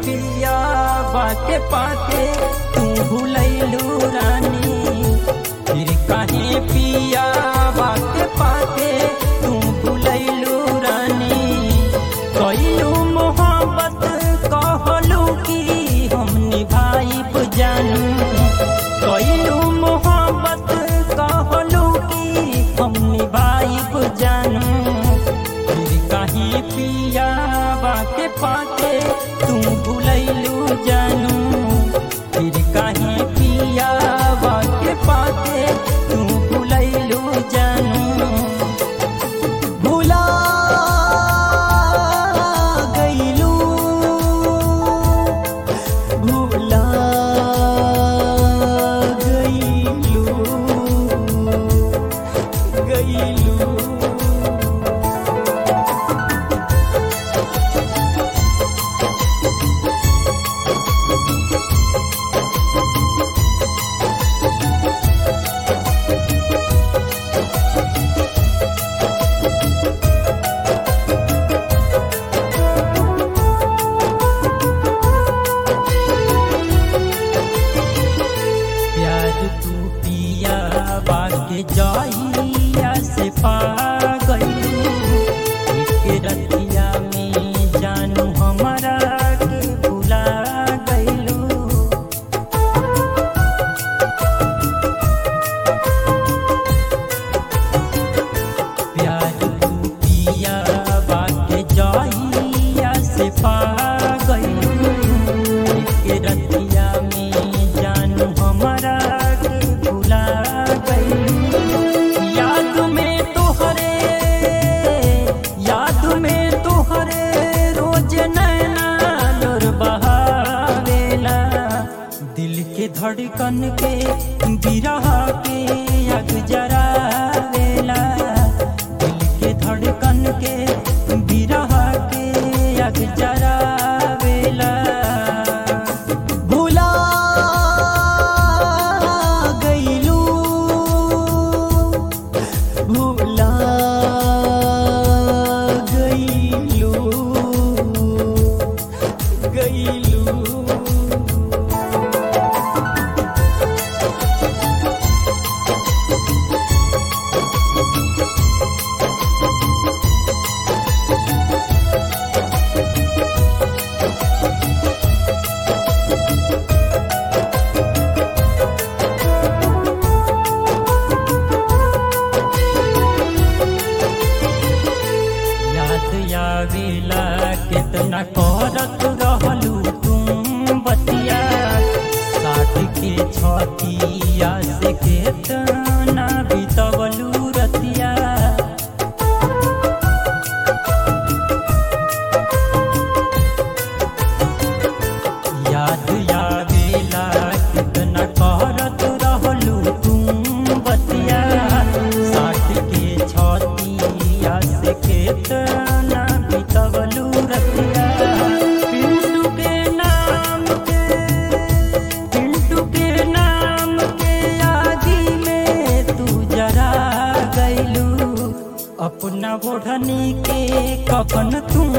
पिया बाके पाके तू भूलैलू रानी फिर काहे पिया बाके पाके तू भूलैलू रानी कैलू मोहब्बत कहलू कि हम निभाइब जानू कैलू मोहब्बत कहलू कि हम निभाइब जानू फिर काहे पिया बाके पाके तू भूलैलू जानू फिर काहे पिया बाके पाके तू भूलैलू जानू भुला गईलू भुला गईलू गईलू प्यार तू पिया बाके जाइया से पा गई एक रतिया में जानू हमारा के भुला गईलू प्यार तू पिया बाके जाइया से पा गईलू एक रतिया में जानू हमारा के भुला गईलू याद में तोहरे याद में तोहरे रोज नैना लोर बहावेला दिल के धड़कन के बिरह के अग जरावेला दिल के धड़कन के बिरह के अग जरावेला भुला गईलू भुला गईलू गईलू याद आवेला कितना करत रहलू तुम बतिया साठ के छतिया से केतना बितवलू रतिया याद आवेला कितना करत रहलू तुम बतिया साठ के छतिया से केतना बितवलू रतिया पिंटू के नाम के पिंटू के नाम के आगी में तू जरा गईलू अपना ओढ़नी के कफन तू